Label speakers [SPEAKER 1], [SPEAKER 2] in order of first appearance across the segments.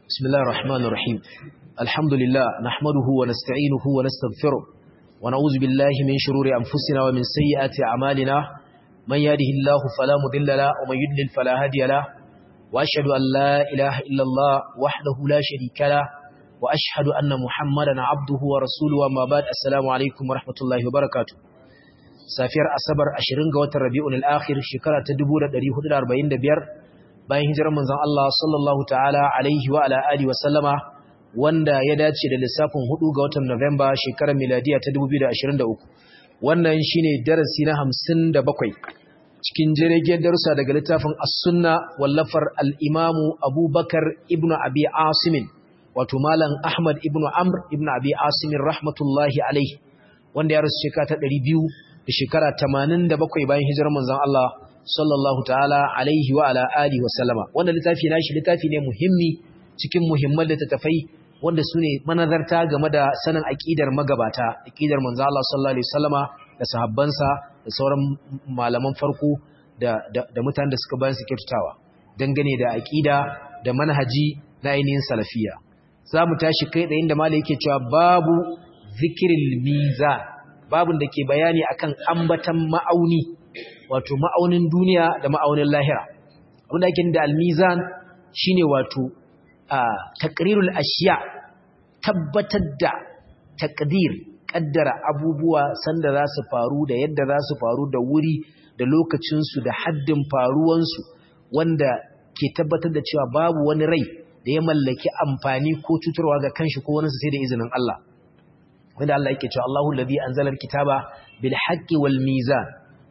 [SPEAKER 1] بسم الله الرحمن الرحيم الحمد لله نحمده ونستعينه ونستغفره ونعوذ بالله من شرور أنفسنا ومن سيئات أعمالنا من يهده الله فلا مضل له ومن يضلل فلا هادي له وأشهد أن لا إله إلا الله وحده لا شريك له وأشهد أن محمدا عبده ورسوله وما بعد السلام عليكم ورحمة الله وبركاته safiyar asabar 20 ga watan rabi'ul akhir shekara ta 1445 bayan hijirar manzon Allah sallallahu ta'ala alaihi wa ala alihi wa sallama wanda ya dace da lissafin 4 ga watan November shekarar miladiya ta 2023 wannan shine darasi na 57 cikin jirgin darussa daga littafin as-sunna wallafar al-imam Abubakar ibn Abi Asim wato malam Ahmad ibn Amr ibn Abi Asim rahmatullahi alaihi wanda ya rasu shekara ta 200 da shekara 87 bayan hijirar manzon Allah sallallahu ta'ala alaihi wa ala alihi wa sallama wannan littafi nashi littafi ne muhimmi cikin muhimman littattafai wanda sune manazarta game da sanin aqidar magabata aqidar manzon Allah sallallahu alaihi wasallama da sahabbansa da sauran malaman farko da da, da mutanen da suka bayan su kyautatawa dangane da aqida da manhaji na ainihin salafiya zamu tashi kai da inda malai yake cewa babu zikril mizan babin da ke bayani akan ambatan ma'auni wato ma'aunin duniya da ma'aunin lahira abinda ake da almizan shine wato a taqrirul ashiya tabbatar da taqdir kaddara abubuwa sanda za su faru da yadda za su faru da wuri da lokacin su da haddin faruwan su wanda ke tabbatar da cewa babu wani rai da ya mallaki amfani ko cutarwa ga kanshi ko wani sai da izinin Allah wanda Allah yake cewa Allahu allazi anzala alkitaba bil haqqi wal mizan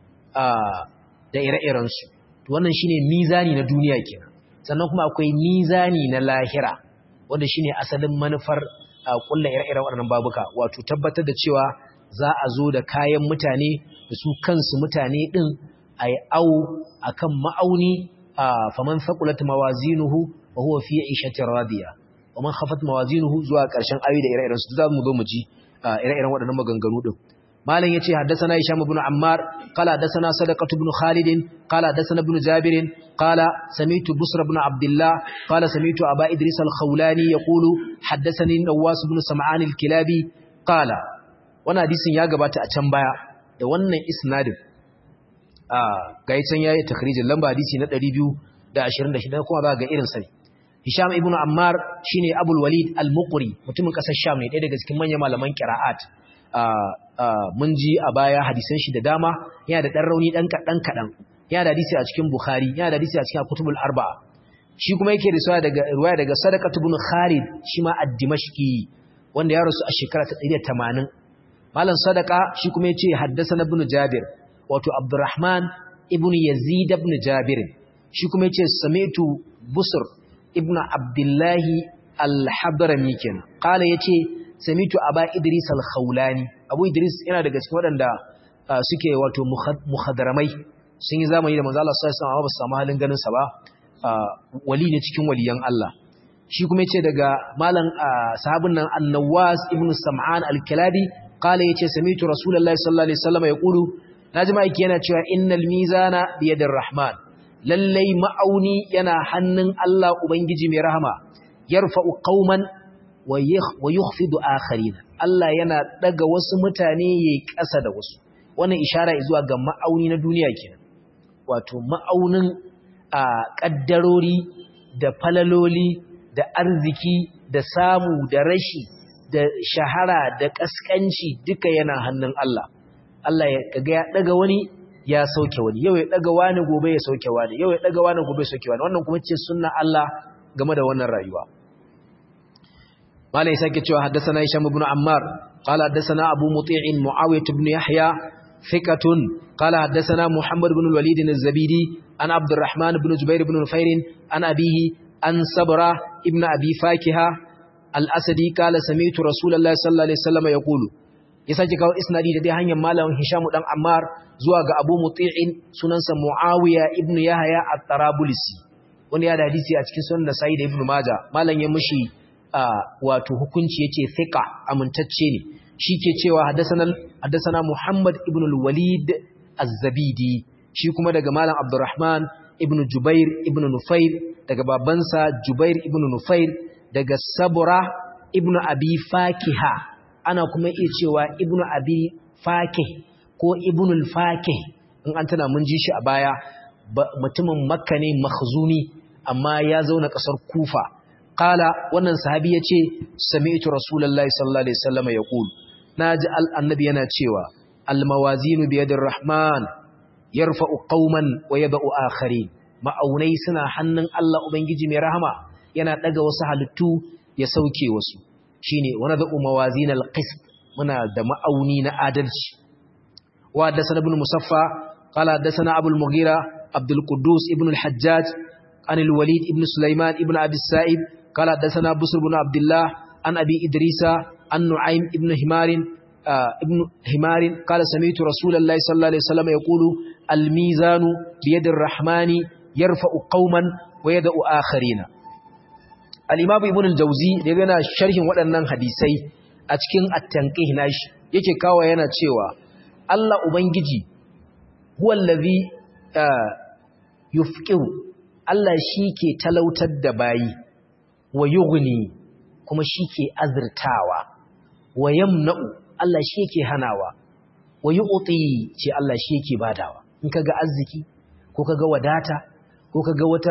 [SPEAKER 1] da ire-iren su to wannan shine mizani na duniya kenan sannan kuma akwai mizani na lahira wanda shine asalin manufar kullu ire-iren waɗannan babuka wato tabbatar da cewa za a zo da kayan mutane da su kansu mutane din ai au akan ma'auni faman thaqulat mawazinuhu wa huwa fi 'ishatin radiya wa man khafat mawazinuhu zuwa ƙarshen ayoyi da ire-iren su za mu zo mu ji ire-iren waɗannan maganganu din malam yace haddathana hisham ibn ammar qala haddathana sadaqah ibn khalid qala haddathana ibn jabir qala sami'tu busr ibn abdullah qala sami'tu aba idris al-khawlani yaqulu haddathani nawas ibn sam'an al-kilabi qala wannan hadisin ya gabata a can baya da wannan isnadin ah ga yacan yayi takhrijin lamba hadisi na 226 kuma za ga irin sai Hisham ibn Ammar shine Abul Walid Al-Muqri mutumin kasar Sham ne ɗaya daga cikin manyan malaman qira'at mun ji a baya hadisan shi da dama yana da dan rauni dan kadan kadan yana da hadisi a cikin Bukhari yana da hadisi a cikin Kutubul Arba'a shi kuma yake riwaya daga riwaya daga Sadaqat ibn Khalid shi ma ad-Dimashqi wanda ya rasu a shekara ta 180 Malam Sadaqa shi kuma yace haddathana ibn Jabir wato Abdurrahman ibn Yazid ibn Jabir shi kuma yace sami'tu Busr ibnu abdullahi al-hadrami kenan qala yace samitu aba idris al-khawlani abu idris yana daga cikin wadanda suke wato muhadramai sun yi zamani da manzo Allah sallallahu alaihi wasallam ba su samu halin ganin sa ba wali ne cikin waliyan Allah shi kuma yace daga malam sahabin nan an-nawas ibnu sam'an al-kilabi qala yace samitu rasulullahi sallallahu alaihi wasallam yaqulu naji mai yana cewa innal mizana biyadir rahman lallai ma'auni yana hannun Allah Ubangiji mai rahama, yarfa'u qauman wa yukhfidu akharina. Allah yana daga wasu mutane yayi ƙasa da wasu. Wannan ishara zuwa ga ma'auni na duniya kenan. Wato ma'aunin a kaddarori da falaloli da arziki da samu da rashi da shahara da kaskanci duka yana hannun Allah. Allah ya kaga ya daga wani ya sauke wani yau ya daga wani gobe ya sauke wani yau ya daga wani gobe ya sauke wani wannan kuma ce sunna Allah game da wannan rayuwa malai sake cewa haddathana hisham ibn ammar qala haddathana abu muti'in muawiyah ibn yahya thiqatun qala haddathana muhammad ibn al-walid az-zabidi an abdurrahman ibn jubair ibn nufair an abihi an sabra ibn abi fakiha al-asadi qala sami'tu rasulullahi sallallahu alaihi wasallam yaqulu ya sake kawo isnadi da dai hanyar malamin Hisham dan Ammar zuwa ga Abu Muti'in sunansa Muawiya ibn Yahya at-Tarabulsi wanda ya da hadisi a cikin sunan Nasa'i da Ibn Majah malam ya mushi wato hukunci yace thiqa amintacce ne shike cewa haddathana haddathana Muhammad ibn al-Walid az-Zabidi shi kuma daga malam Abdurrahman ibn Jubair ibn Nufair daga babansa Jubair ibn Nufair daga sabura ibnu abi fakiha ana kuma iya cewa ibnu abi fakih ko ibnul fakih in an tana mun ji shi a baya mutumin makka ne makhzumi amma ya zauna kasar kufa qala wannan sahabi yace sami'tu rasulullahi sallallahu alaihi wasallam yaqul naji annabi yana cewa al mawazinu bi yadir rahman yarfa'u qauman wa yad'u akharin ma'aunai suna hannun Allah ubangiji mai rahama yana daga wasu halittu ya sauke wasu shine wani da mawazin al-qist muna da ma'auni na adalci wa haddathana ibn musaffa qala haddathana abu al-mughira abdul quddus ibn al-hajjaj an al-walid ibn sulaiman ibn abi sa'ib qala haddathana busr ibn abdullah an abi idrisa an nu'aym ibn himar ibn himar qala sami'tu rasulullahi sallallahu alaihi wasallam yaqulu al-mizanu bi yadi ar-rahmani yarfa'u qauman wa yad'u akharina al-imam ibn al-jawzi da yana sharhin waɗannan hadisai a cikin at-tanqih nashi yake kawo yana cewa Allah ubangiji huwa allazi yufqihu Allah shike talautar da bayi wa yughni kuma shike azurtawa wa yamna'u Allah shike hanawa wa yu'ti ce Allah shike badawa in kaga arziki ko kaga wadata ko kaga wata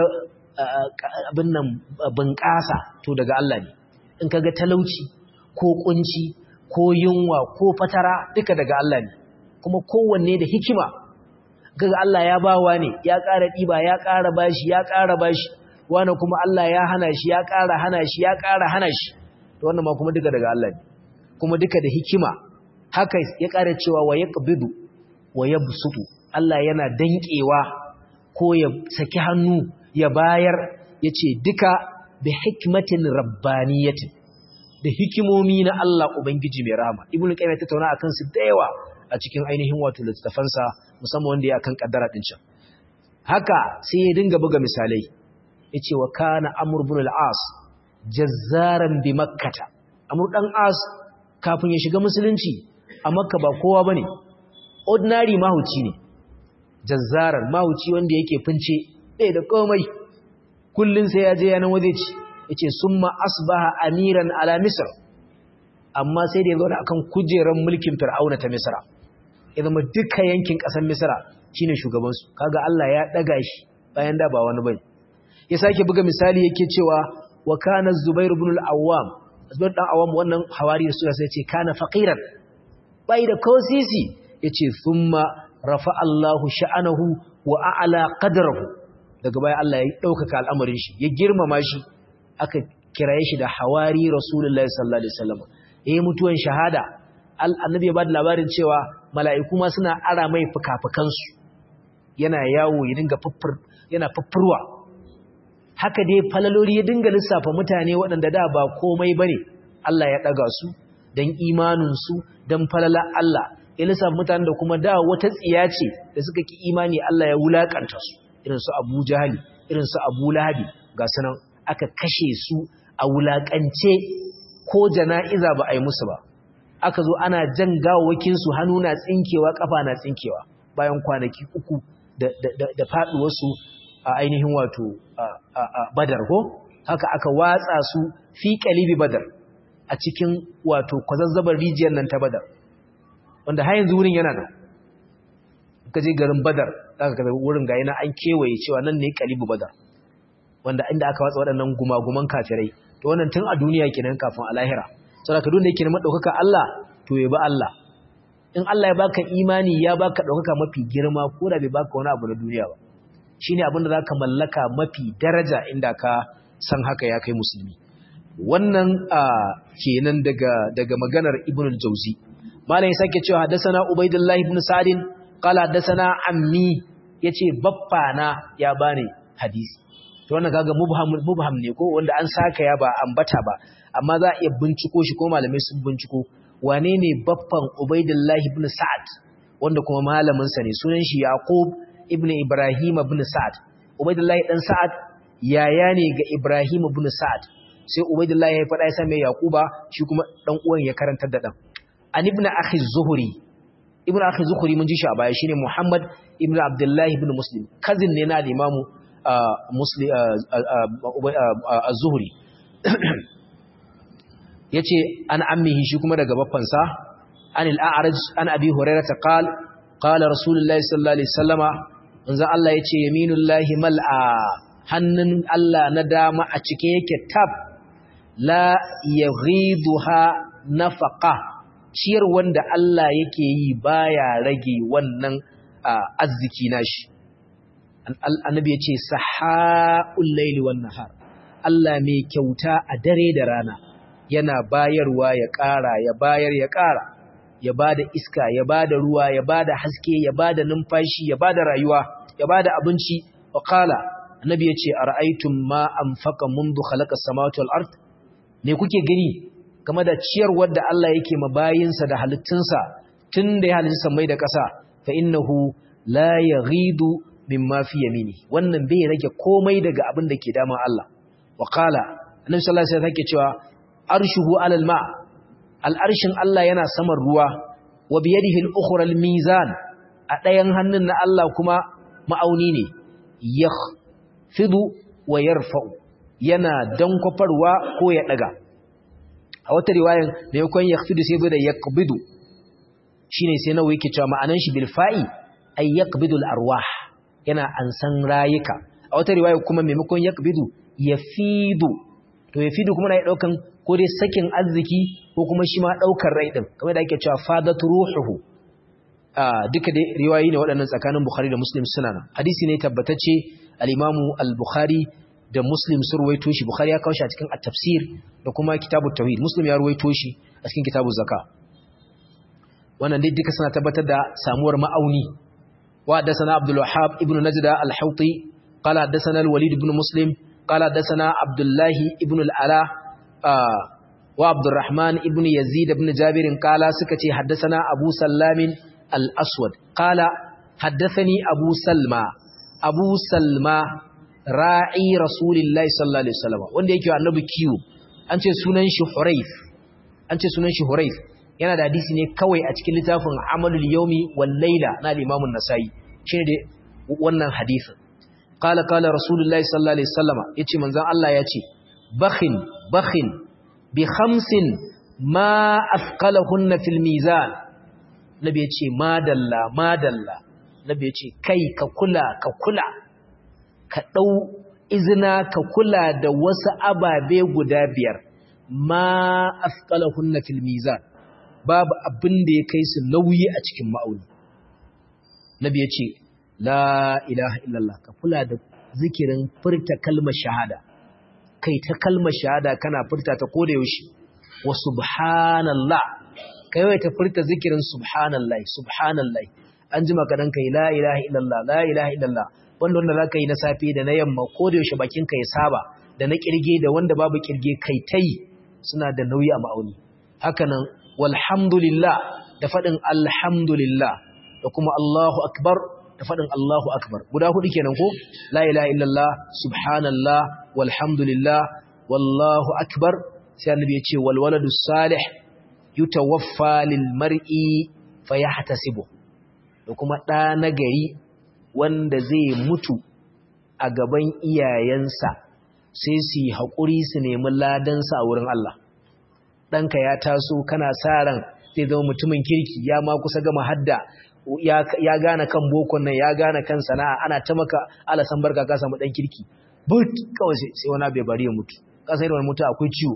[SPEAKER 1] abin nan bunƙasa to daga Allah ne in kaga talauci ko kunci ko yunwa ko fatara duka daga Allah ne kuma kowanne da hikima kaga Allah ya bawa ne ya ƙara ɗiba ya ƙara bashi ya ƙara bashi wani kuma Allah ya hana shi ya ƙara hana shi ya ƙara hana shi to wannan ma kuma duka daga Allah ne kuma duka da hikima haka ya ƙara cewa wa yaqbidu wa yabsutu Allah yana danƙewa ko ya saki hannu ya bayar ya ce duka da hikmatin rabbaniyatin da hikimomi na Allah Ubangiji mai rama ibn qayyim ta tauna akan su da yawa a cikin ainihin wato littafansa musamman wanda ya kan kaddara din can haka sai ya dinga buga misalai yace wa kana amr ibn al-as jazzaran bi makkah amr dan as kafin ya shiga musulunci a makka ba kowa bane ordinary mahuci ne jazzaran mahuci wanda yake fince ɗaya da komai kullum sai ya je yanan waje ci ya ce sun asbaha amiran ala misir amma sai da ya zaune akan kujerar mulkin fir'auna ta misira ya zama duka yankin ƙasar misira shine shugabansu kaga Allah ya ɗaga shi bayan da ba wani bane ya sake buga misali yake cewa wa kana zubair ibn al-awwam zubair dan awwam wannan hawari da sura sai ce kana faqiran bai da kosisi yace thumma rafa Allahu sha'anahu wa a'la qadrahu daga baya Allah ya ɗaukaka al'amarin shi ya girmama shi aka kiraye shi da hawari rasulullahi sallallahu alaihi wasallam yayi mutuwan shahada annabi ya bada labarin cewa mala'iku ma suna ara mai fukafukansu yana yawo ya dinga fuffur yana fuffurwa haka dai falalori ya dinga lissafa mutane waɗanda da ba komai bane Allah ya ɗaga su dan imanin su dan falala Allah ya lissafa mutanen da kuma da wata tsiya ce da suka ki imani Allah ya wulakanta su irin su Abu Jahali irin su Abu Lahabi ga sunan aka kashe su a wulakance ko jana'iza ba a yi musu ba aka zo ana jan gawawakin su hannu na tsinkewa kafa na tsinkewa bayan kwanaki uku da da da faduwar su a ainihin wato Badar ko haka aka watsa su fi qalibi Badar a cikin wato kwazazzabar rijiyar nan ta Badar wanda har yanzu wurin yana nan ka je garin badar aka kaza wurin ga yana an kewaye cewa nan ne kalibu badar wanda inda aka watsa waɗannan gumaguman kafirai to wannan tun a duniya kenan kafin a lahira saboda duk da yake neman ɗaukaka Allah to ya bi Allah in Allah ya baka imani ya baka ɗaukaka mafi girma ko da bai baka wani abu na duniya ba shine abin da zaka mallaka mafi daraja inda ka san haka ya kai musulmi wannan kenan daga daga maganar Ibn al-Jawzi malam ya sake cewa hadathana Ubaidullah ibn Sa'd qala hadathana ammi yace baffa na ya bani hadisi to wannan kaga mubham mubham ne ko wanda an saka ya ba ambata ba amma za a iya binciko shi ko malamai sun binciko wane ne baffan Ubaidullah ibn Sa'd wanda kuma malamin sa ne sunan shi Yaqub ibn Ibrahim ibn Sa'd Ubaidullah dan Sa'ad yaya ne ga Ibrahim ibn Sa'd sai Ubaidullah ya faɗa ya same Yaquba shi kuma dan uwan ya karantar da dan an ibn akhi zuhri ibn akhi zuhri mun ji shi a baya shine Muhammad ibn Abdullah ibn Muslim cousin ne na al-Imam Muslim az-Zuhri yace an ammihi shi kuma daga baffansa an al-a'raj an abi hurairah qala qala rasulullahi sallallahu alaihi wasallama manzo Allah yace yaminullahi mal'a hannun Allah na dama a cike yake tab la yaghiduha nafaqa ciyar wanda Allah yake yi baya rage wannan arziki nashi annabi yace sahaul layli wan nahar Allah mai kyauta a dare da rana yana bayarwa ya ƙara ya bayar ya ƙara ya bada iska ya bada ruwa ya bada haske ya bada numfashi ya bada rayuwa ya bada abinci wa qala annabi yace ara'aytum ma anfaqa mundu khalaqa samawati wal ard me kuke gani game da ciyarwar da Allah yake ma bayinsa da halittunsa tun da ya halitta mai da ƙasa fa innahu la yaghidu mimma fi yamini wannan bai rage komai daga abin da ke dama Allah wa qala annabi sallallahu alaihi wasallam yake cewa arshuhu alal ma al'arshin Allah yana saman ruwa wa biyadihi al-ukhra al-mizan a ɗayan hannun na Allah kuma ma'auni ne yakhfidu wa yarfa'u yana dankwafarwa ko ya daga a wata riwayan da yakon yakhfidu sai da yaqbidu shine sai nawa yake cewa ma'anan shi bil fa'i ay yaqbidu al-arwah yana ansan rayuka a wata riwaya kuma maimakon yaqbidu yafidu to yafidu kuma na daukan ko dai sakin arziki ko kuma shi ma daukar rai din kamar da ake cewa fadatu ruhuhu ah duka dai riwayoyi ne waɗannan tsakanin Bukhari da Muslim suna nan hadisi ne tabbatacce al-Imam al-Bukhari da Muslim sun ruwaito shi Bukhari ya kawo shi a cikin at-tafsir da kuma kitabut tauhid Muslim ya ruwaito shi a cikin kitabuz zaka wannan dai duka suna tabbatar da samuwar ma'auni wa haddathana Abdul Wahhab ibn Najda al-Hawti qala haddathana al-Walid ibn Muslim qala haddathana Abdullah ibn al-Ala wa Abdurrahman ibn Yazid ibn Jabir qala suka ce haddathana Abu Sallamin al-Aswad qala haddathani Abu Salma Abu Salma ra'i Rasulillahi sallallahu alaihi wasallam wanda yake annabi kiwo an ce sunan shi Hurayf an ce sunan shi Hurayf yana da hadisi ne kawai a cikin littafin Amalul Yawmi wal Layla na Imam an-Nasa'i shine da wannan hadisin qala qala Rasulullahi sallallahu alaihi wasallam yace manzon Allah yace bakhin bakhin bi khamsin ma afqalahunna fil mizan nabi yace madalla madalla nabi yace kai ka kula ka kula ka dau izina ka kula da wasu ababe guda biyar ma afqalahunna fil mizan babu abin da ya kai su nauyi a cikin ma'auni nabi yace la ilaha illallah ka kula da zikirin furta kalmar shahada kai ta kalmar shahada kana furta ta koda yaushe wa subhanallah kai wai ta furta zikirin subhanallah subhanallah an jima ka dan kai la ilaha illallah la ilaha illallah wanda wanda zaka yi na safe da na yamma koda yaushe bakin ka ya saba da na kirge da wanda babu kirge kai tai suna da nauyi a ma'auni haka nan walhamdulillah da fadin alhamdulillah da kuma Allahu akbar da faɗin Allahu Akbar guda hudu kenan ko la ilaha illallah subhanallah walhamdulillah wallahu akbar sai annabi ya ce wal waladu salih yutawaffa lil mar'i fayahtasibu da kuma ɗa nagari wanda zai mutu a gaban iyayensa sai su yi haƙuri su nemi ladansa a wurin Allah ɗanka ya taso kana sa ran zai zama mutumin kirki ya ma kusa gama hadda ya gane kan bokon nan ya gane kan sana'a ana ta maka alasan barka ka samu dan kirki but kawai sai wani bai bari ya mutu ka sai da wani mutu akwai ciwo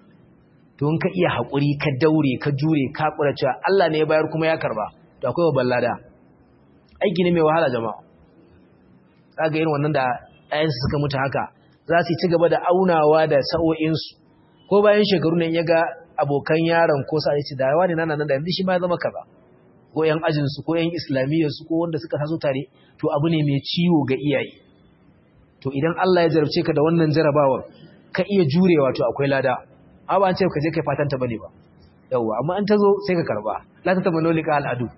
[SPEAKER 1] to in ka iya hakuri ka daure ka jure ka kura cewa Allah ne ya bayar kuma ya karba to akwai babban lada aiki ne mai wahala jama'a kaga irin wannan da ɗayan su suka mutu haka za su ci gaba da aunawa da sa'o'insu ko bayan shekaru ne ya ga abokan yaron ko sa ya ce da yawa ne nan nan da yanzu shi ma ya zama kaza ko ‘yan ajinsu ko ‘yan islamiyyarsu ko wanda suka taso tare to abu ne mai ciwo ga iyaye to idan Allah ya jarabce ka da wannan jarabawar ka iya jurewa to akwai lada amma ba an ce ka je kai fatanta bane ba yawa amma an tazo sai ka karba la ta tamanno lika al'adu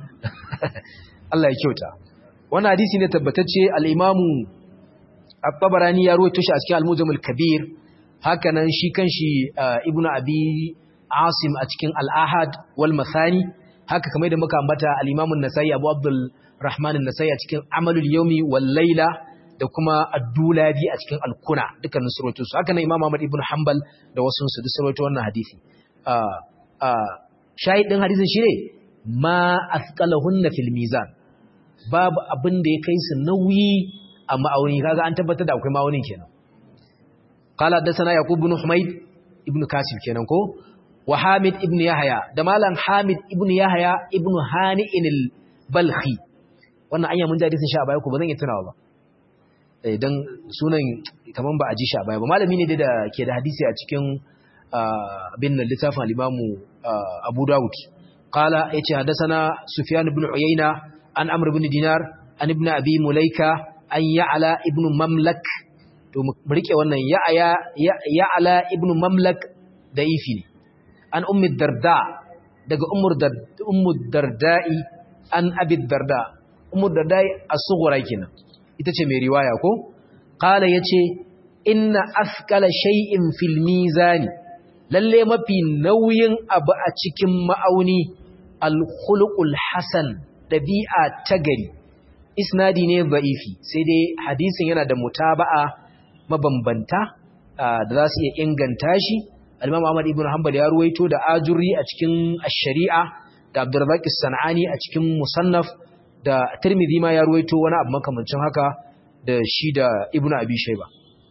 [SPEAKER 1] Allah ya kyauta wannan hadisi ne tabbatacce al-imamu at-tabarani ya rawaito shi a cikin al-mujam al-kabir haka nan shi kanshi ibnu abi asim a cikin al-ahad wal mathani haka kamar da muka ambata al-Imam an-Nasa'i Abu Abdul Rahman an-Nasa'i a cikin Amalul Yawmi wal Layla da kuma Ad-Dulabi a cikin Al-Kuna dukkanin surwaito su haka nan Imam Ahmad ibn Hanbal da wasu su duk surwaito wannan hadisi ah ah shahidin hadisin shine ma asqalahunna fil mizan babu abin da ya kai su nauyi a ma'auni kaga an tabbatar da akwai ma'aunin kenan qala hadathana yaqub ibn humayd ibn kasib kenan ko wa hamid ibn yahya da malam hamid ibn yahya ibn hani'in al-balkhi wannan anya mun ji hadisin sha baya ko bazan yi tunawa ba eh dan sunan kaman ba a ji sha baya ba malami ne da ke da hadisi a cikin bin littafin al-imamu abu dawud qala yace hadathana sufyan ibn uyayna an amr ibn dinar an ibn abi mulaika an ya'la ibn mamlak to mu rike wannan ya'ya ya'la ibn mamlak da ifi ne an ummi darda daga ummur ummu darda'i an abi darda ummu darda'i as-sughra kenan ita ce mai riwaya ko qala yace inna athqala shay'in fil mizani lalle mafi nauyin abu a cikin ma'auni al-khuluqul hasan dabi'a ta gari isnadi ne ba'ifi sai dai hadisin yana da mutaba'a mabambanta da za su iya inganta shi al-Imam Ahmad ibn Hanbal ya ruwaito da Ajurri a cikin Ash-Shari'a da Abdurrazzaq as-Sanani a cikin Musannaf da Tirmidhi ma ya ruwaito wani abu makamancin haka da shi da Ibn Abi Shayba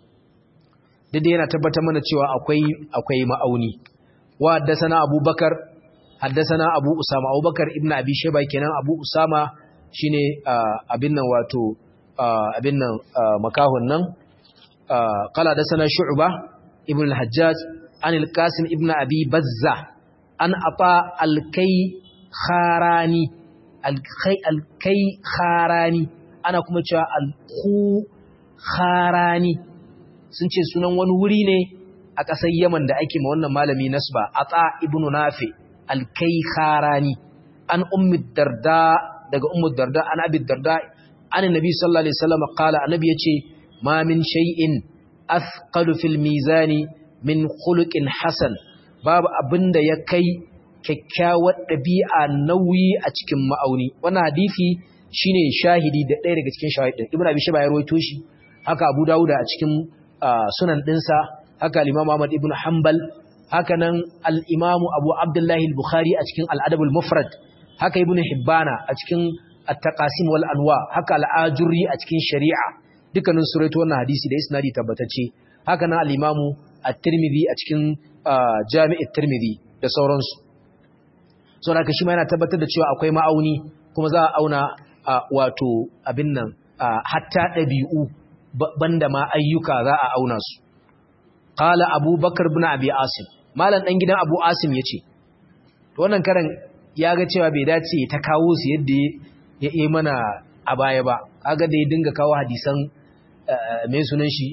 [SPEAKER 1] duk yana tabbatar mana cewa akwai akwai ma'auni wa haddathana Abubakar haddathana Abu Usama Abubakar ibn Abi Shayba kenan Abu Usama shine abin nan wato abin nan makahun nan qala hadathana Shu'ba ibn al-Hajjaj an al-Qasim ibn Abi Bazza an ata al-Kai Kharani al-Kai al-Kai Kharani ana kuma cewa al-Khu Kharani sun ce sunan wani wuri ne a ƙasar Yaman da ake ma wannan malami nasba ata ibn Nafi al-Kai Kharani an ummi darda daga ummu darda an abi darda an annabi sallallahu alaihi wasallam qala annabi yace ma min shay'in athqalu fil mizani min khuluqin hasan babu abinda ya kai kyakkyawar dabi'a nauyi a cikin ma'auni wannan hadisi shine shahidi da ɗaya daga cikin shahidin ibnu abi shayba ya rawaito shi haka abu dauda a cikin sunan dinsa haka al-imam ahmad ibn hanbal haka nan al-imam abu abdullahi al-bukhari a cikin al-adab al-mufrad haka ibnu hibbana a cikin at-taqasim wal anwa haka al-ajurri a cikin shari'a dukkanin suratu wannan hadisi da isnadi tabbatacce haka nan al-imamu at-tirmidhi a cikin jami'at tirmidhi da sauransu saboda haka shi ma yana tabbatar da cewa akwai ma'auni kuma za a auna wato abin nan hatta dabi'u banda ma ayyuka za a auna su qala abubakar ibn abi asim malam dan gidan abu asim yace to wannan karan ya ga cewa bai dace ta kawo su yadda ya yi mana a baya ba kaga da ya dinga kawo hadisan mai sunan shi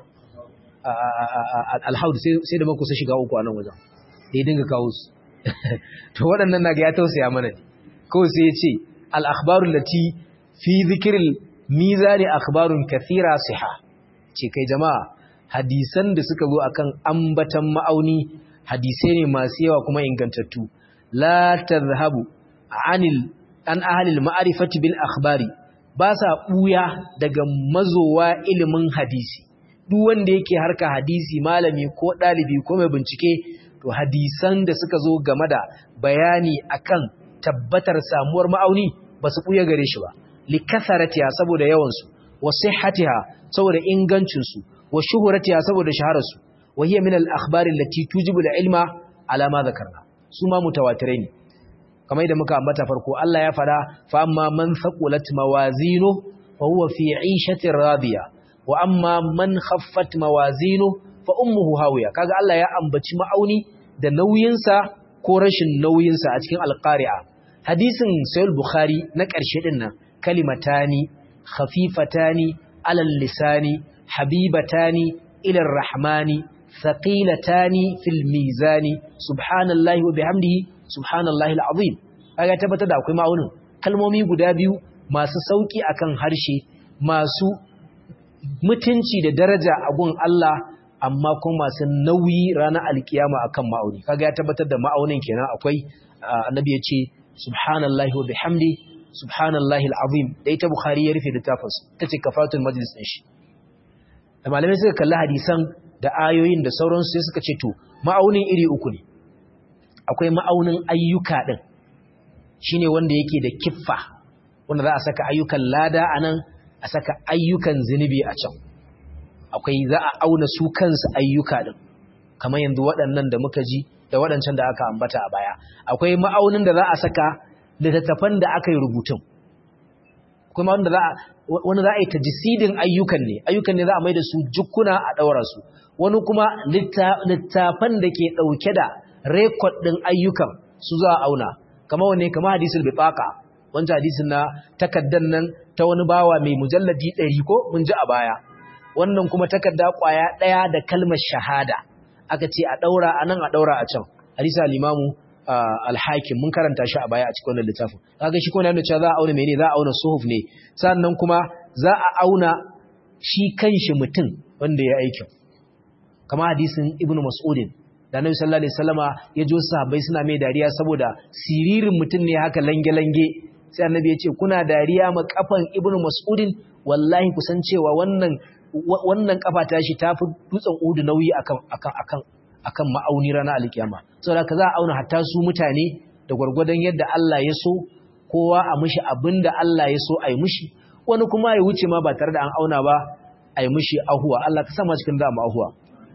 [SPEAKER 1] alhaudu sai da makusa shiga uku a nan wajen da ya dinga kawo su to waɗannan na ga ya tausaya mana ne kawai sai ya ce al'akbarun lati fi zikirin mizani akhbarun kathira siha ce kai jama'a hadisan da suka zo akan ambatan ma'auni hadisai ne masu yawa kuma ingantattu la tadhhabu anil an ahlil ma'rifati bil akhbari ba sa buya daga mazowa ilimin hadisi duk wanda yake harka hadisi malami ko dalibi ko mai bincike to hadisan da suka zo game da bayani akan tabbatar samuwar ma'auni ba su buya gare shi ba likasaratiha saboda yawan su wa sihhatiha saboda ingancin su wa shuhuratiha saboda shaharar su wa hiya min al akhbari allati tujibu al ilma ala ma dhakarna su ma mutawatirai ne kamar da muka ambata farko Allah ya fada fa amma man thaqulat mawazinu fa huwa fi 'ishatin radiya wa amma man khaffat mawazinu fa ummuhu hawiya kaga Allah ya ambaci ma'auni da nauyinsa ko rashin nauyinsa a cikin alqari'a hadisin sahih bukhari na ƙarshe din nan kalimatani khafifatani alal lisani habibatani ila rahmani thaqilatani fil mizani subhanallahi wa bihamdihi subhanallahi alazim kaga tabbatar da akwai ma'aunin kalmomi guda biyu masu sauki akan harshe masu mutunci da daraja a gun Allah amma kuma masu nauyi ranar alkiyama akan ma'auni kaga ya tabbatar da ma'aunin kenan akwai annabi ya ce subhanallahi wa bihamdi subhanallahi alazim da ita bukhari ya rufe littafinsa tace kafatul majlis din shi da malamai suka kalli hadisan da ayoyin da sauransu sai suka ce to ma'aunin iri uku ne akwai ma'aunin ayyuka din shine wanda yake da kiffa wanda za a saka ayyukan lada anan a saka ayyukan zinubi a can akwai za a auna su kansu ayyuka din kamar yanzu waɗannan da muka ji da waɗancan da aka ambata a baya akwai ma'aunin da za a saka littattafan da aka yi rubutun kuma wanda za a wani za a yi tajisidin ayyukan ne ayyukan ne za a mai da su jukkuna a ɗaura su wani kuma littafan da ke ɗauke da rekod ɗin ayyukan su za a auna kamar wane kamar hadisul bifaka wancan hadisin na takaddan nan ta wani bawa mai mujalladi ɗari ko mun ji a baya wannan kuma takarda ƙwaya ɗaya da kalmar shahada aka ce a ɗaura a nan a ɗaura a can hadisa limamu alhakim mun karanta shi a baya a cikin wannan littafin kaga shi kuma yana cewa za a auna mene za a auna suhuf ne sannan kuma za a auna shi kanshi mutum wanda ya aikin kamar hadisin ibnu mas'udin da annabi sallallahu alaihi wasallama ya jo sahabbai suna mai dariya saboda siririn mutum ne haka lange lange sai annabi ya ce kuna dariya ma kafan ibnu mas'udin wallahi kusan cewa wannan wannan kafa ta shi tafi dutsen udu nauyi akan akan akan akan ma'auni ranar alkiyama saboda ka za a auna hatta su mutane da gwargwadon yadda Allah ya so kowa a mishi abinda Allah ya so a yi mishi wani kuma ya wuce ma ba tare da an auna ba a yi mishi ahuwa Allah ka sa ma cikin zama ahuwa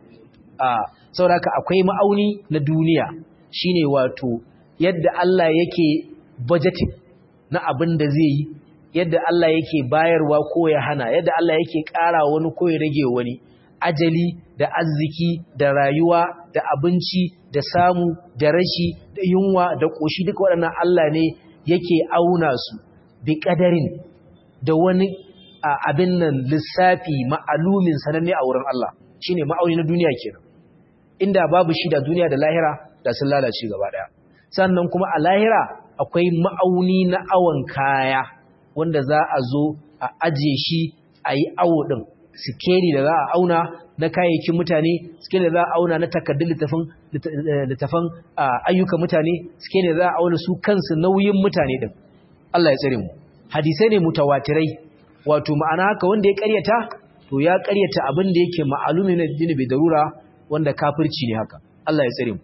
[SPEAKER 1] a saboda ka akwai ma'auni na duniya shine wato yadda Allah yake budgeting na abin da zai yi yadda Allah yake bayarwa ko ya hana yadda Allah yake ƙara wani ko ya rage wani ajali da arziki da rayuwa da abinci da samu da rashi da yunwa da ƙoshi duka waɗannan Allah ne yake auna su bi ƙadarin da wani abin nan lissafi ma'alumin sananne a wurin Allah shine ma'auni na duniya kenan inda babu shi da duniya da lahira da sun lalace gaba ɗaya sannan kuma a lahira akwai ma'auni na awon kaya wanda za a zo a ajiye shi a yi awo ɗin sikeli da za a auna na kayayyakin mutane sikeli da za a auna na takardun littafan ayyukan mutane sikeli da za a auna su kansu nauyin mutane ɗin Allah ya tsare mu hadisai ne mutawatirai wato ma'ana haka wanda ya karyata to ya karyata abin da yake ma'alumi na dini bai darura wanda kafirci ne haka Allah ya tsare mu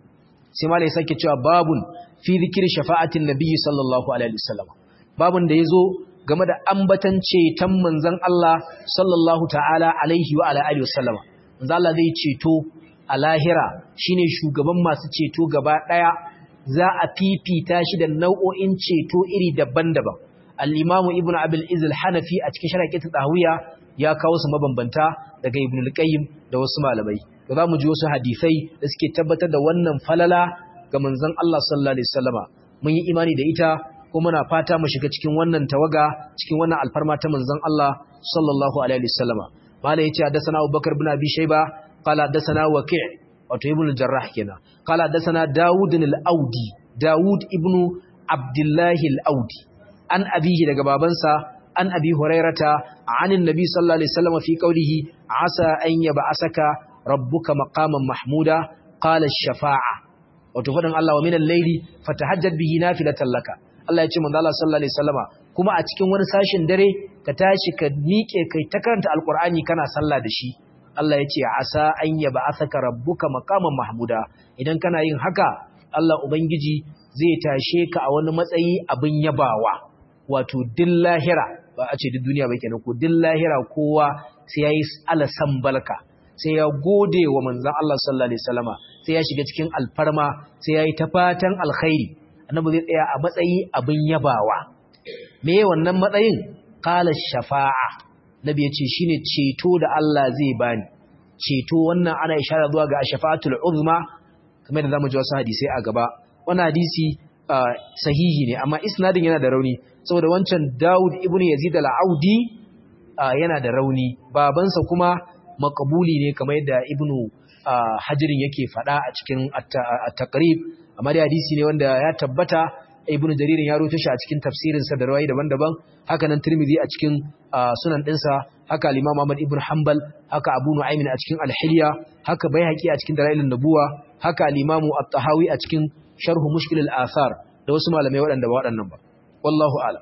[SPEAKER 1] sai malai sake cewa babun fi zikir shafa'atin nabiyyi sallallahu alaihi wasallam babun da yazo game da ambatan ceton manzon Allah sallallahu ta'ala alaihi wa ala alihi wasallama manzon Allah zai ceto a lahira shine shugaban masu ceto gaba daya za a fifita shi da nau'o'in ceto iri daban-daban al-Imam Ibn Abil Izz al-Hanafi a cikin sharhi ta Tahawiya ya kawo su mabambanta daga Ibn al-Qayyim da wasu malamai da zamu ji wasu hadisai da suke tabbatar da wannan falala ga manzon Allah sallallahu alaihi wasallama mun yi imani da ita ko muna fata mu shiga cikin wannan tawaga cikin wannan alfarma ta manzon Allah sallallahu alaihi wasallama mala yace hadathana Abubakar ibn Abi Shayba qala hadathana Waqi' wato ibn al-Jarrah kenan qala hadathana Dawud al-Audi Dawud ibn Abdullah al-Audi an abihi daga babansa an abi hurairata anin nabi sallallahu alaihi wasallam fi qawlihi asa an yab'asaka rabbuka maqaman mahmuda qala ash-shafa'a wato faɗin Allah wa minal layli fatahajjad bihi nafilatan laka Allah ya ce manzo Allah sallallahu alaihi wasallama kuma a cikin wani sashin dare ka tashi ka miƙe kai ta karanta alqur'ani kana sallah da shi Allah ya ce asa an yab'athaka rabbuka maqaman mahmuda idan kana yin haka Allah ubangiji zai tashe ka a wani matsayi abin yabawa wato din lahira ba a ce duk duniya ba kenan ko din lahira kowa sai yayi alasan balka sai ya gode wa manzon Allah sallallahu alaihi wasallama sai ya shiga cikin alfarma sai yayi ta fatan alkhairi annabi zai tsaya a matsayi abin yabawa me wannan matsayin qala shafa'a nabi ya ce shine ceto da Allah zai bani ceto wannan ana ishara zuwa ga shafa'atul uzma kamar da zamu ji wasu hadisi a gaba wannan hadisi sahihi ne amma isnadin yana da rauni saboda wancan Dawud ibn Yazid al-Audi yana da rauni babansa kuma makabuli ne kamar yadda Ibn Hajirin yake faɗa a cikin at-taqrib amma da hadisi ne wanda ya tabbata Ibn Jarir ya rawaito shi a cikin tafsirin sa da rawayi daban-daban haka nan Tirmidhi a cikin sunan ɗinsa haka al-Imam Ahmad ibn Hanbal haka Abu Nu'aym a cikin al-Hilya haka Baihaqi a cikin Dalailun Nubuwa haka al-Imam At-Tahawi a cikin Sharh Mushkil al-Athar da wasu malamai waɗanda ba waɗannan ba wallahu a'lam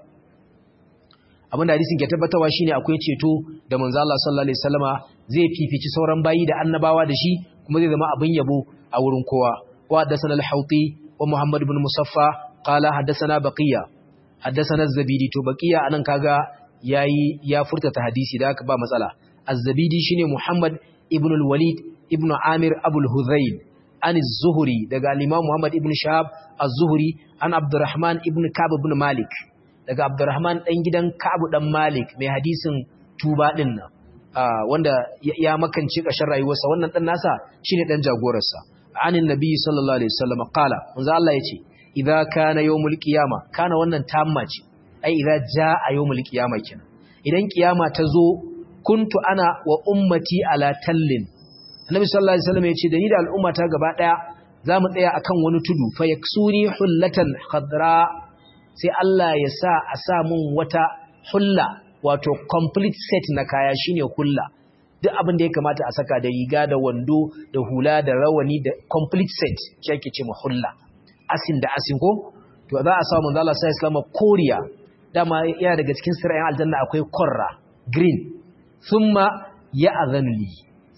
[SPEAKER 1] abinda hadisin ke tabbatarwa shine akwai ceto da manzo Allah sallallahu alaihi wasallama zai fifici sauran bayi da annabawa da shi kuma zai zama abin yabo a wurin kowa wa haddathana al-hauti wa muhammad ibn musaffa qala haddathana baqiya haddathana az-zabidi to baqiya anan kaga yayi ya furta hadisi da haka ba matsala az-zabidi shine muhammad ibn al-walid ibn amir abul hudhayl an az-zuhri daga al-imam muhammad ibn shahab az-zuhri an abdurrahman ibn ka'b ibn malik daga abdurrahman dan gidan ka'b dan malik mai hadisin tuba din nan wanda ya makance ƙarshen rayuwarsa wannan dan nasa shine dan jagorarsa anin nabi sallallahu alaihi wasallam qala manzo Allah yace idza kana yawmul qiyama kana wannan tamma ce ai idza jaa yawmul qiyama kenan idan kiyama ta zo kuntu ana wa ummati ala tallin annabi sallallahu alaihi wasallam yace da ni da al'umma ta gaba daya zamu tsaya akan wani tudu fa yaksuni hullatan khadra sai Allah ya sa a sa mun wata hulla wato complete set na kaya shine hulla duk abin da ya kamata a saka da riga da wando da hula da rawani da complete set shi ake ce hulla asin da asin ko to za a sa manzo Allah sai islama koriya dama yana daga cikin sirrin aljanna akwai korra green thumma ya'zanu li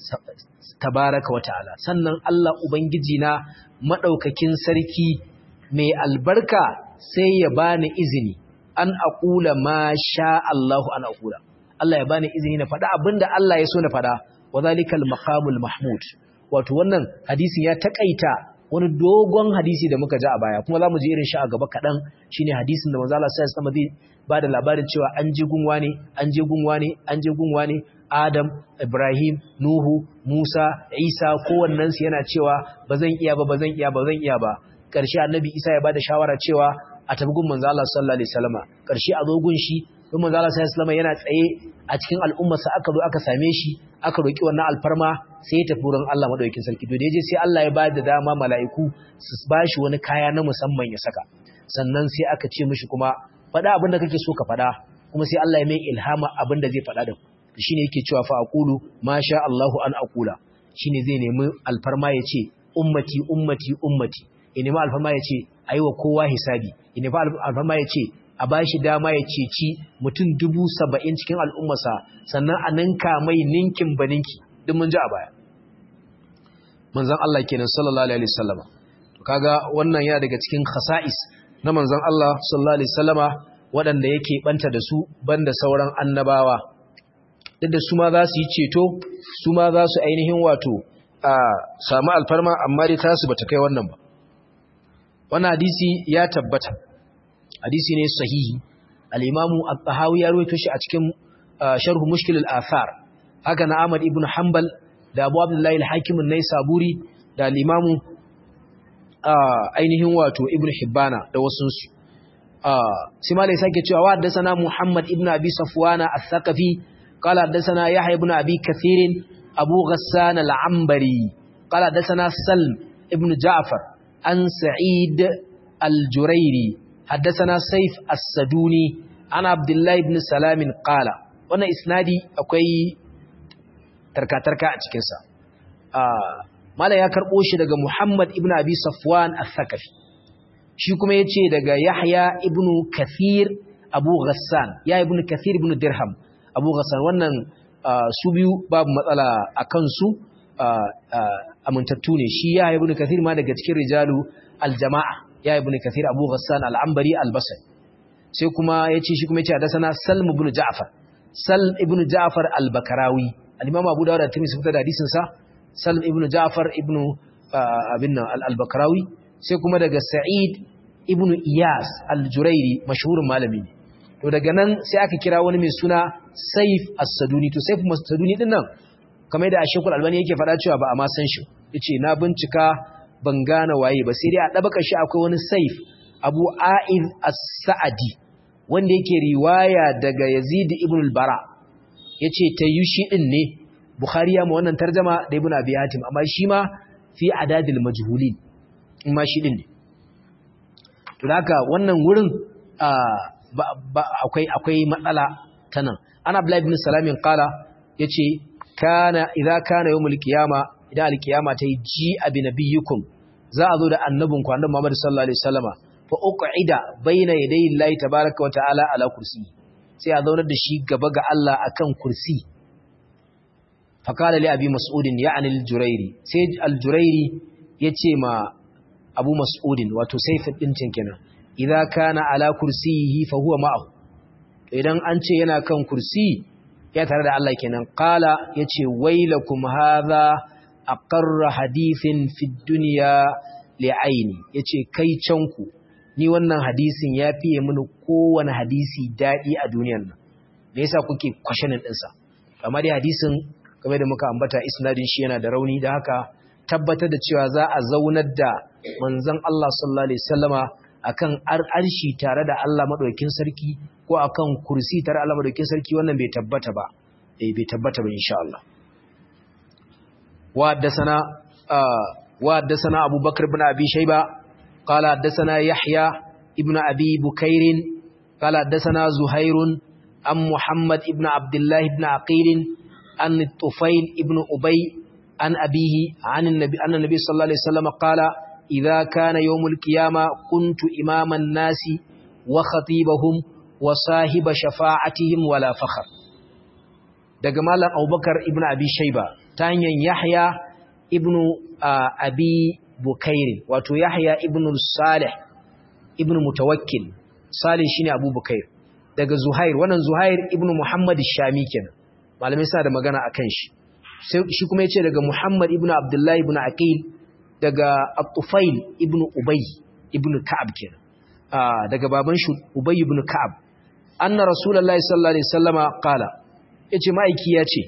[SPEAKER 1] tabaraka wa ta'ala sannan Allah ubangiji na madaukakin sarki mai albarka sai ya bani izini an aqula ma sha Allahu an aqula Allah ya bani izini na faɗa abinda Allah ya so na faɗa wa zalikal maqamul mahmud wato wannan hadisin ya takaita wani dogon hadisi da muka ji a baya kuma zamu ji irin shi a gaba kadan shine hadisin da manzo Allah sallallahu alaihi wasallam zai bada labarin cewa an je gunwa ne an je gunwa ne an je gunwa ne Adam Ibrahim Nuhu Musa Isa kowannen su yana cewa bazan iya ba bazan iya ba bazan iya ba karshe annabi Isa ya bada shawara cewa a tafi gun manzo Allah sallallahu alaihi wasallama karshe a zo gun shi don manzo Allah sallallahu alaihi wasallama yana tsaye a cikin al'ummarsa aka zo aka same shi aka roki wannan alfarma sai ya tafi wurin Allah madaukakin sarki to da yaje sai Allah ya ba da dama mala'iku su bashi wani kaya na musamman ya saka sannan sai aka ce mishi kuma faɗa abin da kake so ka faɗa kuma sai Allah ya mai ilhama abin da zai faɗa da shine yake cewa fa aqulu ma sha Allahu an aqula shine zai nemi alfarma ya ce ummati ummati ummati ya nemi alfarma ya ce aiwa kowa hisabi ya nemi alfarma ya ce a ba shi dama ya ceci mutum dubu saba'in cikin al'ummarsa sannan a ninka mai ninkin ba ninki duk mun ji a baya manzan Allah kenan sallallahu alaihi wasallama to kaga wannan ya daga cikin khasa'is na manzan Allah sallallahu alaihi wasallama waɗanda yake banta da su banda sauran annabawa duk da su ma za su yi ceto su ma za su ainihin wato a samu alfarma amma dai tasu bata kai wannan ba wannan hadisi ya tabbata hadisi ne sahihi al-imamu at-tahawi ya rawaito shi a cikin sharh mushkil al-athar haka na Ahmad ibn Hanbal da Abu Abdullah al-Hakim an-Naisaburi da al-imamu ainihin wato Ibn Hibbana da wasun su sai malai sake cewa wa haddathana Muhammad ibn Abi Safwana al-Thaqafi qala haddathana Yahya ibn Abi Kathir Abu Ghassan al-Ambari qala haddathana Salm ibn Ja'far an Sa'id al-Jurairi حدثنا سيف السدوني عن عبد الله بن سلام قال wannan isnadi akwai tarka-tarka a cikinsa mala ya karɓo shi daga muhammad ibn abi safwan al-thakafi shi kuma ya ce daga yahya ibn kathir abu ghassan ya ibn kathir ibn dirham abu ghassan wannan su biyu babu matsala a kansu amintattu ne shi ya ibn kathir ma daga cikin rijalu aljama'a ya ibn kathir abu ghassan al-ambari al-basri sai kuma yace shi kuma yace hadasana salm ibn ja'far salm ibn ja'far al-bakarawi al-imam abu dawud da tirmidhi fitar da hadisin sa salm ibn ja'far ibn abinna al-bakarawi sai kuma daga sa'id ibn iyas al-jurairi mashhurin malami to daga nan sai aka kira wani mai suna saif as-saduni to saif as-saduni din nan kamar da ashekul albani yake faɗa cewa ba a ma san shi yace na bincika ban gane waye ba sai dai a dabaka shi akwai wani saif abu a'id as-sa'adi wanda yake riwaya daga yazid ibn al-bara yace tayu shi din ne bukhari ya ma wannan tarjuma da ibn abi hatim amma shi ma fi adadil majhulin in ma shi din ne to haka wannan wurin akwai akwai matsala tanan ana abdullahi ibn salamin qala yace kana idza kana yawmul qiyama idan alqiyama tayi ji abi nabiyukum za a zo da annabinku annabi Muhammad sallallahu alaihi wasallama fa uqida baina yadayi Allah tabaaraka wa ta'ala ala kursi sai a zaunar da shi gaba ga Allah akan kursi fa qala li abi mas'ud ya'ni al-jurairi sai al-jurairi yace ma abu mas'ud wato sayfuddin kenan idza kana ala kursiyihi fa huwa ma'ahu idan an ce yana kan kursi ya tare da Allah kenan qala yace wailakum hadha aqarra hadithin fid dunya li'aini yace kai canku ni wannan hadisin ya fiye mini kowane hadisi dadi a duniyar nan me yasa kuke kwashanin din sa amma dai hadisin kamar da muka ambata isnadin shi yana da rauni da haka tabbatar da cewa za a zaunar da manzon Allah sallallahu alaihi wasallama akan arshi tare da Allah madaukakin sarki ko akan kursi tare da Allah madaukakin sarki wannan bai tabbata ba eh bai tabbata ba insha Allah wa haddathana wa haddathana Abu Bakr ibn Abi Shayba qala haddathana Yahya ibn Abi Bukair qala haddathana Zuhair am Muhammad ibn Abdullah ibn Aqil an Tufail ibn Ubay an abihi an annabi annabi sallallahu alaihi wasallam qala إذا كان يوم القيامة كنت إمام الناس وخطيبهم وصاحب شفاعتهم ولا فخر daga malam Abubakar ibn Abi Shayba ta hanyar Yahya ibn Abi Bukair wato Yahya ibn Salih ibn Mutawakkil Salih shine Abu Bukair daga Zuhair wannan Zuhair ibn Muhammad Shami kenan malamai suna da magana akan shi shi kuma yace daga Muhammad ibn Abdullah ibn Aqil daga At-Tufail ibn Ubay ibn Ka'ab kenan ah daga baban shi Ubay ibn Ka'ab anna Rasulullahi sallallahu alaihi wasallama qala yace ma'aiki yace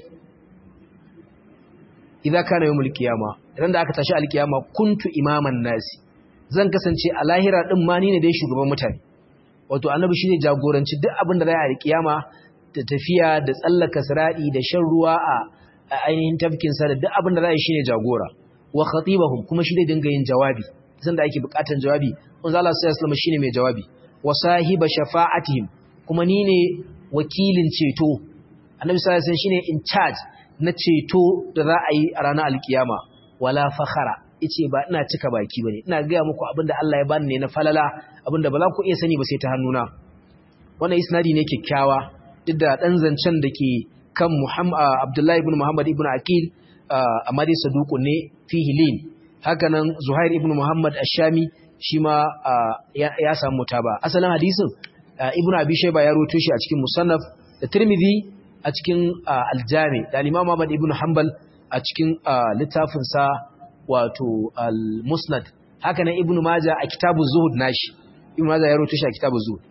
[SPEAKER 1] idza kana yawmul qiyama idan da aka tashi alkiyama kuntu imaman nasi zan kasance a lahira din ma ni ne dai shugaban mutane wato annabi shine jagoranci duk abin da zai a alkiyama da tafiya da tsallaka siradi da shan ruwa a ainihin tafkin sa da duk abin da zai shine jagora wa khatibahum kuma shi zai dinga yin jawabi san da ake bukatan jawabi manzo Allah sallallahu alaihi shine mai jawabi wa sahiba shafa'atihim kuma ni ne wakilin ceto annabi sallallahu alaihi shine in charge na ceto da za a yi a ranar alkiyama wala fakhara yace ba ina cika baki bane ina ga muku abinda Allah ya bani ne na falala abinda ba za ku iya sani ba sai ta hannuna wannan isnadi ne kikkiawa duk da dan zancen dake kan Muhammad Abdullahi ibn Muhammad ibn Aqil amma dai saduku ne fihi lin hakanan Zuhair ibn Muhammad Ash-Shami shi ma ya samu mutaba asalin hadisin Ibn Abi Shayba ya rawaito shi a cikin Musannaf da Tirmidhi a cikin Al-Jami da Imam Ahmad ibn Hanbal a cikin littafin sa wato Al-Musnad hakanan Ibn Majah a Kitabuz Zuhud nashi Ibn Majah ya rawaito shi a Kitabuz Zuhud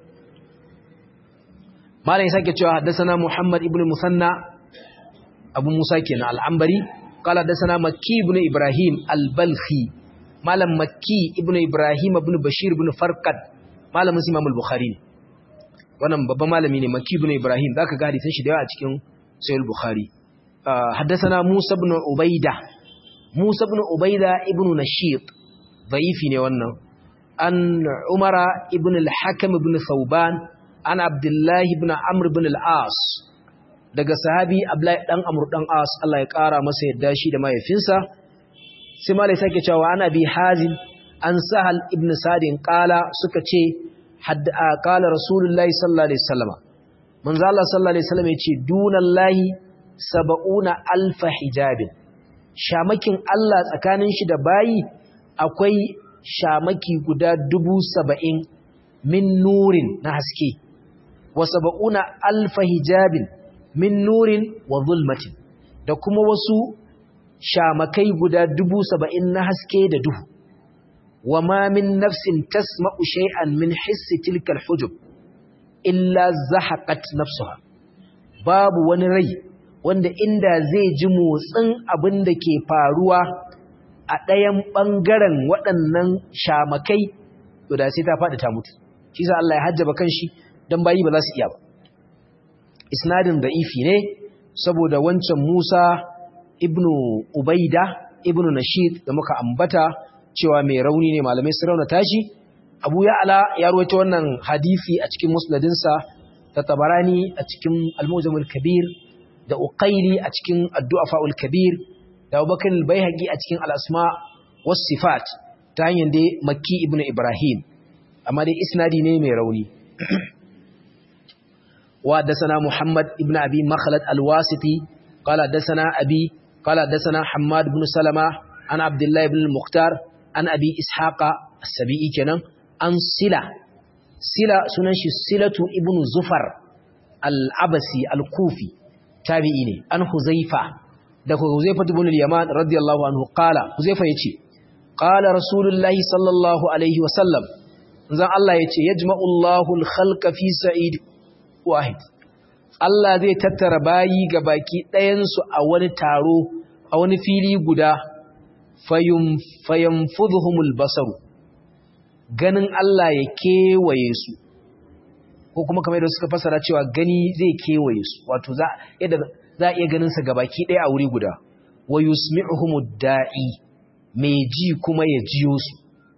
[SPEAKER 1] Malam ya sake cewa haddathana Muhammad ibn Musanna abu musa kenan al'ambari kala da sana makki ibn ibrahim al-balkhi malam makki ibn ibrahim ibn bashir ibn farqad malamin imam al-bukhari ne wannan babban malami ne makki ibn ibrahim zaka ga hadisin shi da yawa a cikin sahih al-bukhari haddathana musa ibn ubaida musa ibn ubaida ibn nashid dhaifi ne wannan an umara ibn al-hakim ibn thawban an abdullahi ibn amr ibn al-as daga sahabi Abdullahi dan Amr dan As Allah ya kara masa yadda shi da mahaifinsa sai malai sake cewa ana bi Hazim an Sahal ibn Sadin qala suka ce hadda qala Rasulullahi sallallahu alaihi wasallam manzo Allah sallallahu alaihi wasallam yace dunallahi sab'una alf hijabin shamakin Allah tsakanin shi da bayi akwai shamaki guda dubu saba'in min nurin na haske wa sab'una alf hijabin min nurin wa zulmatin da kuma wasu shamakai guda dubu saba'in na haske da duhu wa ma min nafsin tasma'u shay'an min hissi tilkal hujub illa zahaqat nafsuha babu wani rai wanda inda zai ji motsin abin da ke faruwa a ɗayan ɓangaren waɗannan shamakai to da sai ta faɗi ta mutu shi sa Allah ya hajjaba kanshi don bayi ba za su iya ba isnadin da'ifi ne saboda wancan Musa ibnu Ubaida ibnu Nashid da muka ambata cewa mai rauni ne malamai su rauna tashi Abu Ya'la ya rawaito wannan hadisi a cikin musnadinsa da Tabarani a cikin Al-Mujamul Kabir da Uqayli a cikin Ad-Du'afa'ul Kabir da Abubakar al-Baihaqi a cikin Al-Asma was Sifat ta hanyar da Makki ibnu Ibrahim amma dai isnadi ne mai rauni wa dasana Muhammad ibn Abi Makhlad al-Wasiti qala dasana Abi qala dasana Hammad ibn Salama an Abdullah ibn al-Mukhtar an Abi Ishaqa as-Sabi'i kenan an Sila Sila sunan shi Silatu ibn Zufar al-Abasi al-Kufi tabi'i ne an Huzaifa da Huzaifa ibn al-Yaman radiyallahu anhu qala Huzaifa yace qala Rasulullahi sallallahu alaihi wa sallam zan Allah yace yajma'u Allahu al-khalqa fi sa'id wahid Allah zai tattara bayi ga baki ɗayan su a wani taro a wani fili guda fayum fayamfudhuhumul basaru ganin Allah ya kewaye su ko kuma kamar da suka fasara cewa gani zai kewaye su wato za yadda za a iya ganin sa gabaki ɗaya a wuri guda wa yusmi'uhumud da'i mai ji kuma ya jiyo su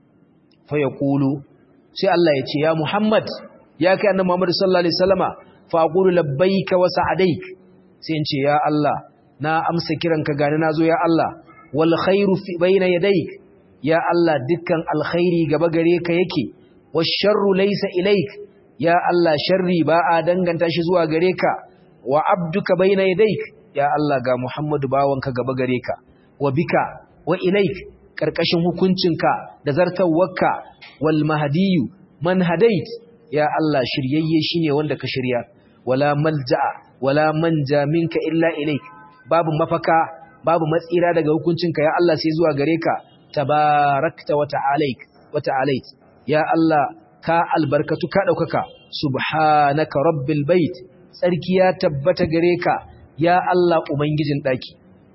[SPEAKER 1] fa yaqulu sai Allah ya ce ya Muhammad ya kai annabi Muhammad sallallahu alaihi wasallama fa aqulu labbaika wa sa'adaik sai in ce ya Allah na amsa kiranka gani nazo ya Allah wal khairu fi bayna yadayk ya Allah dukkan alkhairi gaba gare ka yake wash sharru laysa ilaik ya Allah sharri ba a danganta shi zuwa gare ka wa abduka bayna yadayk ya Allah ga Muhammadu bawanka gaba gare ka wa bika wa ilaik karkashin hukuncinka da zartawarka wal mahdiyu man hadait ya Allah shiryayye shine wanda ka shirya wala malja'a wala manja minka illa ilaik babu mafaka babu matsira daga hukuncinka ya Allah sai zuwa gare ka tabarakta wa ta'alaik wa ta'alait ya Allah ka albarkatu ka daukaka subhanaka rabbil bait tsarki ya tabbata gare ka ya Allah ubangijin daki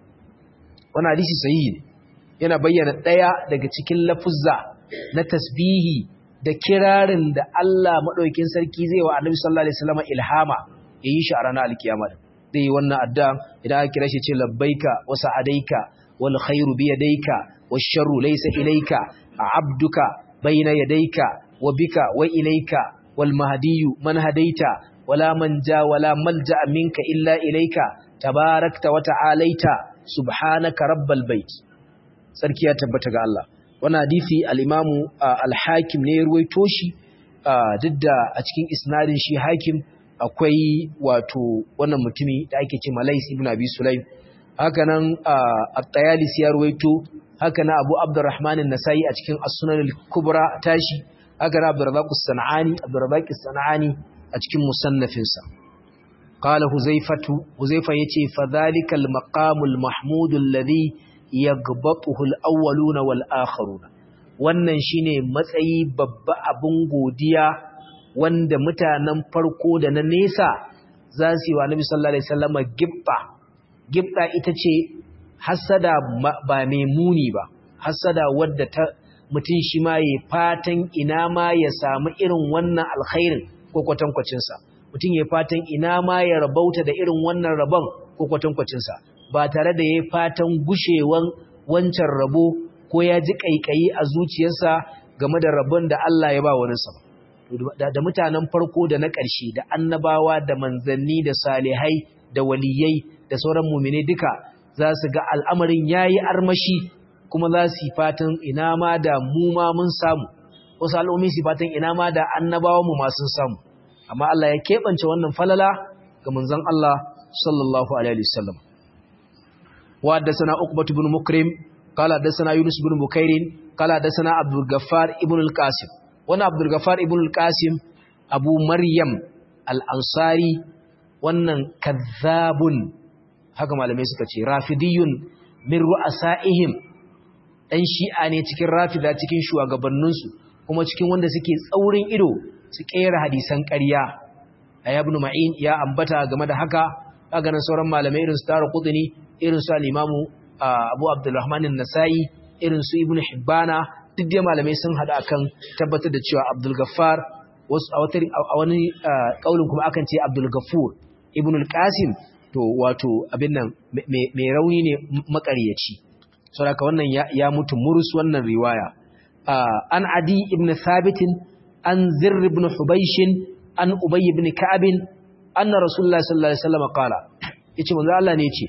[SPEAKER 1] wannan hadisi sahihi ne yana bayyana daya daga cikin lafuzza na tasbihi da kirarin da Allah madaukakin sarki zai wa Annabi sallallahu alaihi wasallam ilhama yayi shi a ranar alkiyama dai wannan addu'a idan aka kira shi ce labbaika wa sa'adaika wal khairu bi yadayka wash sharru laysa ilayka abduka bayna yadayka wa bika wa ilayka wal mahdiyyu man hadaita wala manja wala malja minka illa ilayka tabarakta wa ta'alaita subhanaka rabbal bait sarki ya tabbata ga Allah wannan hadisi al-imamu al-hakim ne ya ruwaito shi duk da a cikin isnadin shi hakim akwai wato wannan mutumi da ake ce Malais ibn Abi Sulaim haka nan at-Tayalisi ya ruwaito haka nan Abu Abdurrahman an-Nasai a cikin As-Sunan al-Kubra tashi haka nan Abdurrazzaq as-Sanani Abdurrazzaq as-Sanani a cikin musannafinsa qala Huzaifatu Huzaifa yace fa dhalikal maqamul mahmud alladhi yaghbatuhu al-awwaluna wal-akharuna wannan shine matsayi babba abun godiya wanda mutanen farko da na nesa za su yi wa Nabi sallallahu alaihi wasallam gibba gibba ita ce hasada ba mai muni ba hasada wadda ta mutum shi ma yayi fatan ina ma ya samu irin wannan alkhairin ko kwatankwacin sa mutum yayi fatan ina ma ya rabauta da irin wannan rabon ko kwatankwacin sa ba tare da yayi fatan gushewan wancan rabo ko ya ji kaikayi a zuciyarsa game da rabon da Allah ya ba wani sa da mutanen farko da na ƙarshe da annabawa da manzanni da salihai da waliyai da sauran mumine duka za su ga al'amarin yayi armashi kuma za su fatan ina ma da mu ma mun samu wasu al'ummi su fatan ina ma da annabawa mu ma sun samu amma Allah ya keɓance wannan falala ga manzon Allah sallallahu alaihi wasallam wa haddathana uqbah ibn mukrim qala haddathana yunus ibn bukairin qala haddathana abdul ghaffar ibn al-qasim wani abdulgafar ibn al-qasim abu maryam al-ansari wannan kazzabun haka malamai suka ce rafidiyun min ru'asaihim dan shi'a ne cikin rafida cikin shugabanninsu kuma cikin wanda suke tsaurin ido su kera hadisan ƙarya ayi ibn ma'in ya ambata game da haka kaga nan sauran malamai irin su tara qudni irin su al-imamu abu abdurrahman an-nasai irin su ibn hibbana duk dai malamai sun hada akan tabbatar da cewa Abdul Gaffar wasu a wata a wani kaulin kuma akan ce Abdul Gaffur Ibn al-Qasim to wato abin nan mai rauni ne makaryaci saboda wannan ya mutu murus wannan riwaya an Adi ibn Thabit an Zirr ibn Hubaysh an Ubay ibn Ka'ab anna Rasulullah sallallahu alaihi wasallam qala yace manzo Allah ne yace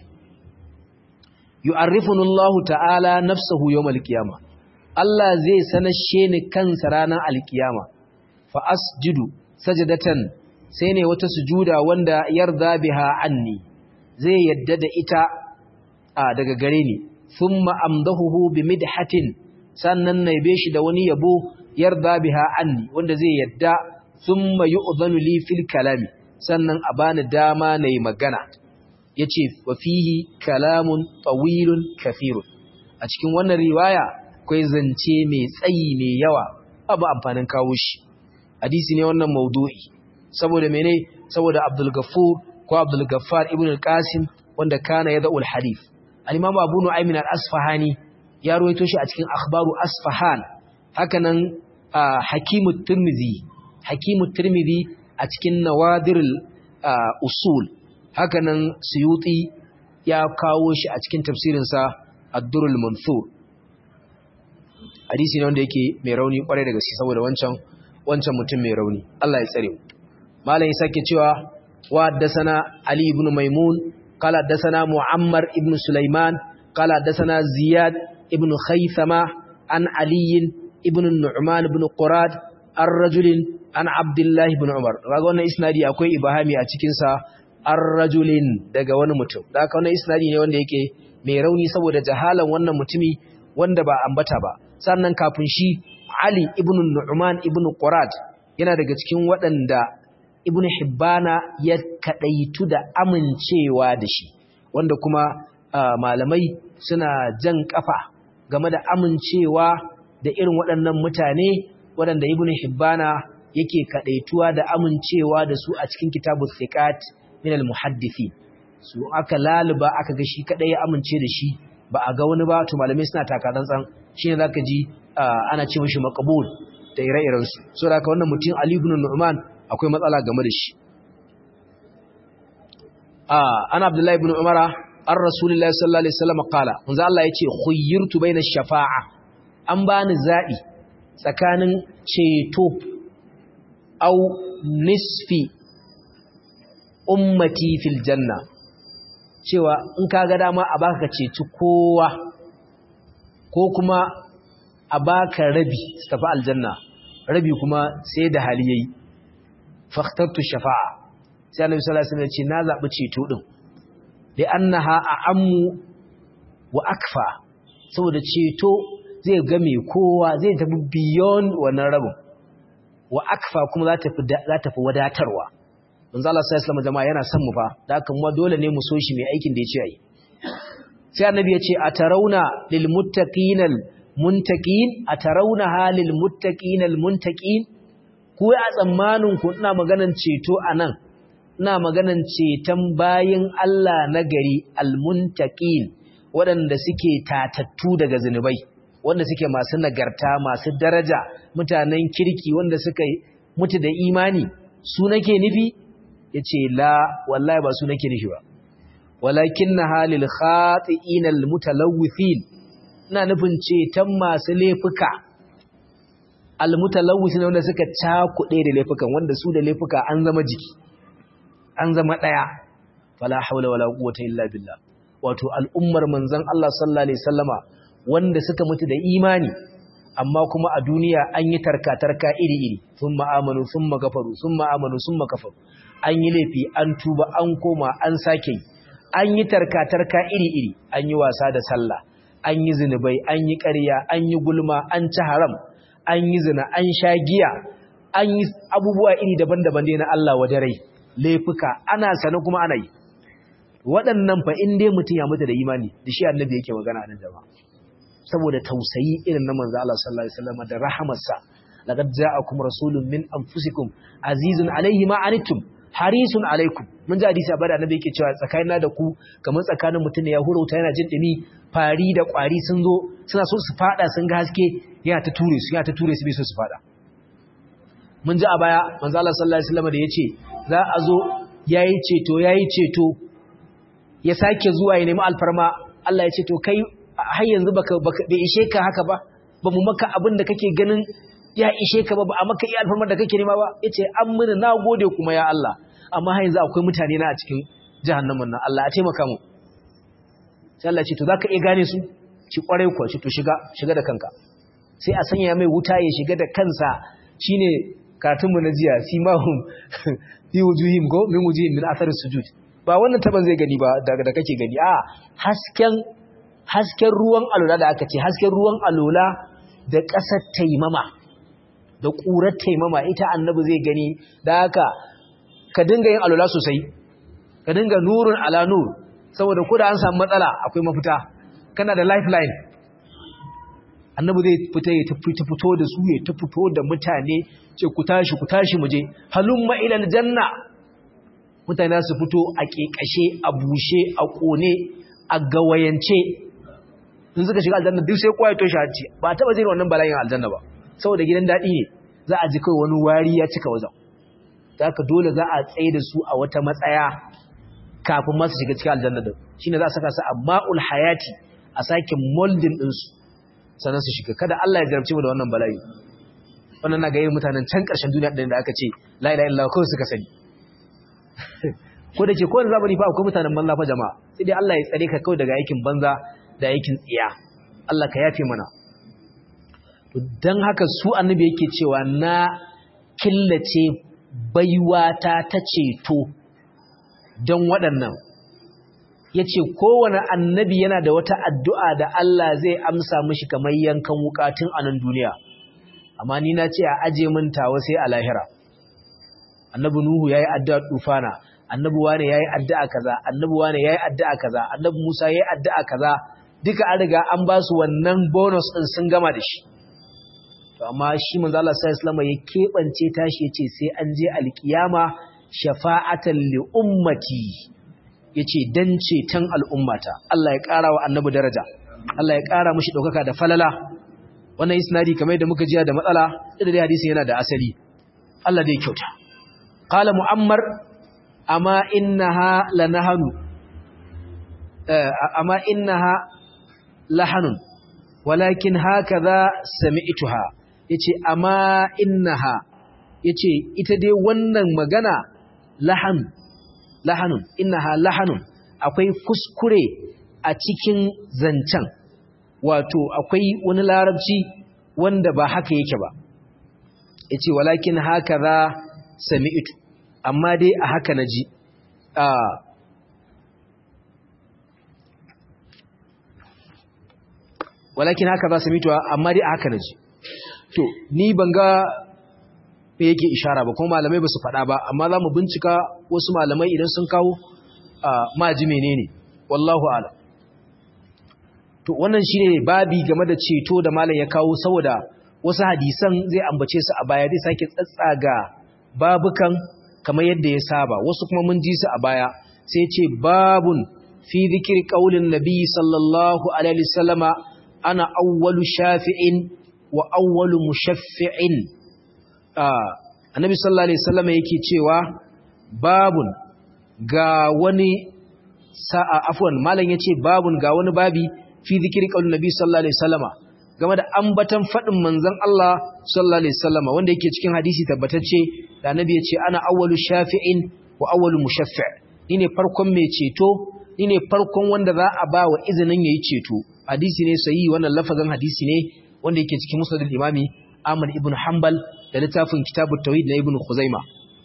[SPEAKER 1] yu'arrifunu Allah ta'ala nafsuhu yawm al-qiyamah Allah zai sanashe ni kansa ranar alkiyama fa asjudu sajadatan sai ne wata sujuda wanda yarda biha anni zai yadda da ita a daga gare ni thumma amdahuhu bi midhatin sannan na yabe shi da wani yabo yarda biha anni wanda zai yadda thumma yu'dhanu li fil kalami sannan a bani dama nayi magana yace wa fihi kalamun tawilun kathirun a cikin wannan riwaya akwai zance mai tsayi mai yawa abu amfanin kawo shi hadisi ne wannan maudu'i saboda mene saboda Abdul Ghaffur ko Abdul Ghaffar ibn al-Qasim wanda kana yada'ul hadith al-Imam Abu Nu'aym al-Asfahani ya ruwaito shi a cikin akhbaru Asfahan hakanan Hakim at-Tirmidhi Hakim at-Tirmidhi a cikin Nawadir al-Usul hakanan Suyuti ya kawo shi a cikin tafsirinsa Ad-Durr al-Mansur hadisi ne wanda yake mai rauni kwarai da gaske saboda wancan wancan mutum mai rauni Allah ya tsare mu malam ya sake cewa wa haddathana Ali ibn Maimun qala haddathana Muammar ibn Sulaiman qala haddathana Ziyad ibn Khaythama an Ali ibn Nu'man ibn Qurad ar-rajulin an Abdullah ibn Umar kaga wannan isnadi akwai ibahami a cikin sa ar-rajulin daga wani mutum da haka wannan isnadi ne wanda yake mai rauni saboda jahalan wannan mutumi wanda ba ambata ba sannan kafin shi Ali ibn Nu'man ibn Qurad yana daga cikin waɗanda Ibn Hibbana ya kadaitu da amincewa da shi wanda kuma malamai suna jan kafa game da amincewa da irin waɗannan mutane waɗanda Ibn Hibbana yake kadaituwa da amincewa da su a cikin kitabus thiqat min al-muhaddithin su aka laluba aka ga shi kadai ya amince da shi ba a ga wani ba to malamai suna taka tsantsan shine zaka ji ana ce mishi maqbul da ire-iren su so da wannan mutum Ali ibn Nu'man akwai matsala game da shi ah ana Abdullahi ibn Umara ar Rasulullahi sallallahu alaihi wasallam qala manzo Allah yace khuyyirtu baina shafa'a an bani zabi tsakanin ceto au nisfi ummati fil janna cewa in ka ga dama a baka ceci kowa ko kuma a baka rabi su tafi aljanna rabi kuma sai da hali yayi fakhtartu shafa'a sai annabi sallallahu alaihi wasallam ya ce na zabi ceto din li annaha a'ammu wa akfa saboda ceto zai ga mai kowa zai tafi beyond wannan rabin wa akfa kuma za ta fi za ta fi wadatarwa manzo Allah sallallahu alaihi wasallam jama'a yana son mu fa da haka mu dole ne mu so shi mai aikin da yace ayi sai annabi yace atarawna lil muttaqinal muntaqin atarawna halil muttaqinal muntaqin ku a tsammanin ku ina maganan ceto anan ina maganan ceton bayin Allah na gari al muntaqin waɗanda suke tatattu daga zinubai wanda suke masu nagarta masu daraja mutanen kirki wanda suka mutu da imani su nake nufi ya ce la wallahi ba su nake nufi ba walakin na halil khati'inal mutalawwithin ina nufin ceton masu laifuka almutalawwithin wanda suka cakuɗe da laifukan wanda su da laifuka an zama jiki an zama ɗaya fala haula wala quwwata illa billah wato al'ummar manzon Allah sallallahu alaihi wasallama wanda suka mutu da imani amma kuma a duniya an yi tarka-tarka iri-iri sun ma'amanu sun magafaru sun ma'amanu sun makafaru an yi laifi an tuba an koma an sake yi an yi tarka-tarka iri-iri an yi wasa da sallah an yi zinubai an yi ƙarya an yi gulma an ci haram an yi zina an sha giya an yi abubuwa iri daban-daban dai na Allah wa rai laifuka ana sane kuma ana yi waɗannan fa in dai mutum ya mutu da imani da shi annabi yake magana nan jama'a saboda tausayi irin na manzo Allah sallallahu alaihi wasallam da rahamarsa laqad ja'akum rasulun min anfusikum azizun alaihi ma anittum harisun alaikum mun ji hadisi abada annabi yake cewa tsakanina da ku kamar tsakanin mutum ne ya hurauta yana jin dumi fari da kwari sun zo suna so su fada sun ga haske yana ta ture su yana ta ture su bai so su fada mun ji a baya manzo Allah sallallahu alaihi wasallam da yace za a zo yayi ceto yayi ceto ya sake zuwa ya nemi alfarma Allah ya ce to kai har yanzu baka bai ishe ka haka ba ba mu maka abin da kake ganin ya ishe ka ba ba a maka iya alfarmar da kake nema ba yace an mini nagode kuma ya Allah amma har yanzu akwai mutane na a cikin jahannamin nan Allah ya taimaka mu sai Allah ya ce to zaka iya gane su ci kwarai kuwa ci to shiga shiga da kanka sai a sanya mai wuta ya shiga da kansa shine katunmu na jiya simahum fi wujuhim go min wujuhim min athar sujud ba wannan taban zai gani ba daga da kake gani a hasken hasken ruwan alola da aka ce hasken ruwan alola da ƙasar taimama da ƙurar taimama ita annabi zai gani da haka ka dinga yin alola sosai ka dinga nurun ala nur saboda ko da an samu matsala akwai mafita kana da lifeline annabi zai fita ya fito da su ya ta fito da mutane ce ku tashi ku tashi muje halumma ila aljanna mutane su fito a kekashe a bushe a kone a gawayance in suka shiga aljanna duk sai kowa ya toshe hanci ba taba jin wannan bala'in aljanna ba saboda gidan dadi ne za a ji kai wani wari ya cika wajen haka dole za a tsaye da su a wata matsaya kafin masu shiga cikin aljanna din shine za a saka su a ma'ul hayati a sake molding din su sannan su shiga kada Allah ya jarabce mu da wannan bala'i wannan na ga yin mutanen can ƙarshen duniya ɗin da aka ce la ilaha illallah kawai suka sani ko da ke kowane zamani fa akwai mutanen banza fa jama'a sai dai Allah ya tsare ka kawai daga aikin banza da aikin tsiya Allah ka yafe mana to dan haka su annabi yake cewa na killace baiwata ta ceto don waɗannan ya ce kowane annabi yana da wata addu'a da Allah zai amsa mishi kamar yankan wukatun a nan duniya amma ni na ce a aje min tawa sai a lahira annabi nuhu yayi addu'a tufana annabi wane yayi addu'a kaza annabi wane yayi addu'a kaza annabi musa yayi addu'a kaza duka an riga an ba su wannan bonus din sun gama da shi to amma shi manzo Allah sallallahu alaihi ya kebance tashi yace sai an je alkiyama shafa'atan li ummati yace dan ceton al'ummata Allah ya ƙara wa annabi daraja Allah ya ƙara mishi daukaka da falala wannan isnadi kamar da muka jiya da matsala da dai hadisin yana da asali Allah dai kyauta qala muammar amma innaha lanahanu amma innaha lahanun walakin hakaza sami'tuha yace amma innaha yace ita dai wannan magana lahan lahanun innaha lahanun akwai kuskure a cikin zancen wato akwai wani larabci wanda ba haka yake ba yace walakin hakaza sami'tu amma dai a haka naji a walakin haka za sami'tu amma dai a haka naji to ni ban ga me yake ishara ba kuma malamai ba su faɗa ba amma za mu bincika wasu malamai idan sun kawo maji menene wallahu ala to wannan shine babi game da ceto da malam ya kawo saboda wasu hadisan zai ambace su a baya zai sake tsatsaga babukan kamar yadda ya saba wasu kuma mun ji su a baya sai ce babun fi zikir qaulin nabi sallallahu alaihi wasallama ana awwalu shafi'in wa awwalu mushaffi'in annabi sallallahu alaihi wasallama yake cewa babun ga wani sa'a afwan malam yace babun ga wani babi fi zikir qaulin nabi sallallahu alaihi wasallama game da ambatan faɗin manzon Allah sallallahu alaihi wasallama wanda yake cikin hadisi tabbatacce da annabi ya ce ana awwalu shafi'in wa awwalu mushaffi' ni ne farkon mai ceto ni ne farkon wanda za a ba wa izinin yayi ceto hadisi ne sahihi wannan lafazin hadisi ne wanda yake cikin musnad al-imami Ahmad ibn Hanbal da littafin kitabut tauhid na ibn Khuzaimah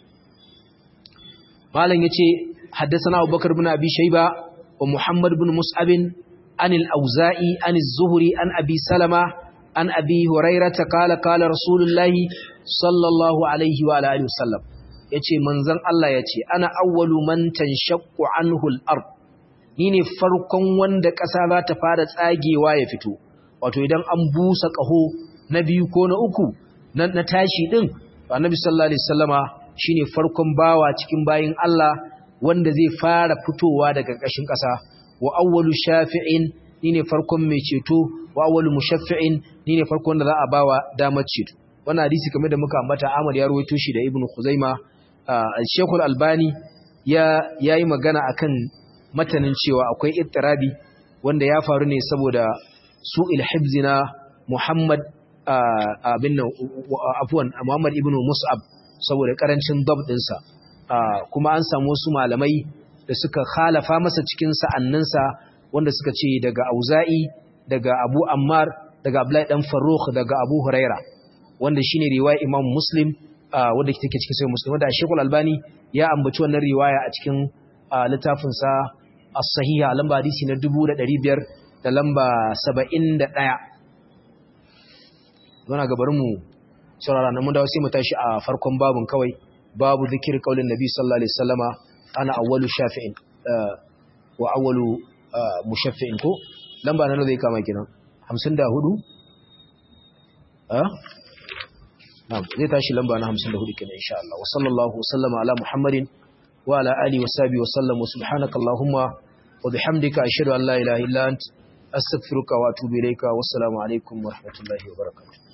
[SPEAKER 1] malam yace haddathana Abubakar ibn Abi Shayba wa Muhammad ibn Mus'ab عن الأوزائي عن الزهري عن أبي سلمة عن أبي هريرة قال قال رسول الله صلى الله عليه وعلى آله وسلم yace manzon Allah yace ana awwalu man tanshaqqu anhu al-ard ni ne farkon wanda ƙasa za ta fara tsagewa ya fito wato idan an busa ƙaho na biyu ko na uku na tashi din annabi sallallahu alaihi wasallama shine farkon bawa cikin bayin Allah wanda zai fara fitowa daga ƙashin ƙasa wa awwalu shafi'in ni ne farkon mai ceto wa awwalu mushaffi'in ni ne farkon da za a bawa damar ceto wannan hadisi kamar da muka ambata Ahmad ya rawaito shi da Ibn Khuzaima Sheikh Al-Albani ya yayi magana akan matanin cewa akwai ittirabi wanda ya faru ne saboda su'il hibzina Muhammad abin nan afwan Muhammad ibn Mus'ab saboda karancin dab dinsa kuma an samu wasu malamai da suka khalafa masa cikin sa'anninsa wanda suka ce daga Auza'i daga Abu Ammar daga Abdullahi dan Farrukh daga Abu Huraira wanda shine riwaya Imam Muslim wanda take cikin sai muslim wanda Sheikhul Albani ya ambaci wannan riwaya a cikin littafin sa as-sahiha lamba hadisi na 1500 da lamba 71 Zona ga bari mu saurara nan mun dawo sai mu tashi a farkon babun kawai babu zikir kaulin nabi sallallahu alaihi wasallama ana awwalu shafi'in wa awwalu mushaffi'in ko lamba nan zai kama kinan 54 ah na'am zai tashi lamba na 54 kenan insha Allah wa sallallahu wasallama ala muhammadin wa ala alihi wa sahbihi wa sallam wa subhanaka allahumma wa bihamdika ashhadu an la ilaha illa ant astaghfiruka wa atubu ilayka wassalamu alaikum wa rahmatullahi wa barakatuh